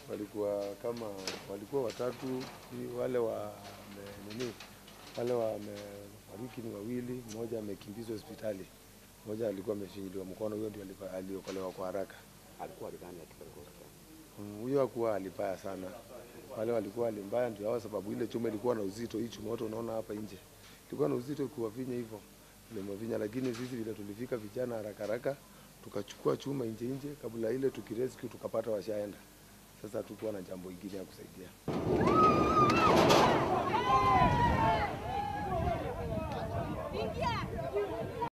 walikuwa kama walikuwa watatu, ni wale wa me- nini, wale wamefariki ni wawili, mmoja amekimbizwa hospitali, mmoja alikuwa amefinyiliwa mkono, huyo ndio alipa- aliokolewa kwa haraka. alikuwa aligani akipelekwa hospitali? Mm, Huyo hakuwa alibaya sana, wale walikuwa alimbaya ndio hao, sababu ile chuma ilikuwa na uzito. Hii chuma wote unaona hapa nje ilikuwa na uzito kuwavinya hivyo, tulimavinya. Lakini sisi vile tulifika vijana haraka haraka, tukachukua chuma nje nje, kabla ile tukirescue tukapata washaenda. Sasa hatukuwa na jambo ingine ya kusaidia. Ingia!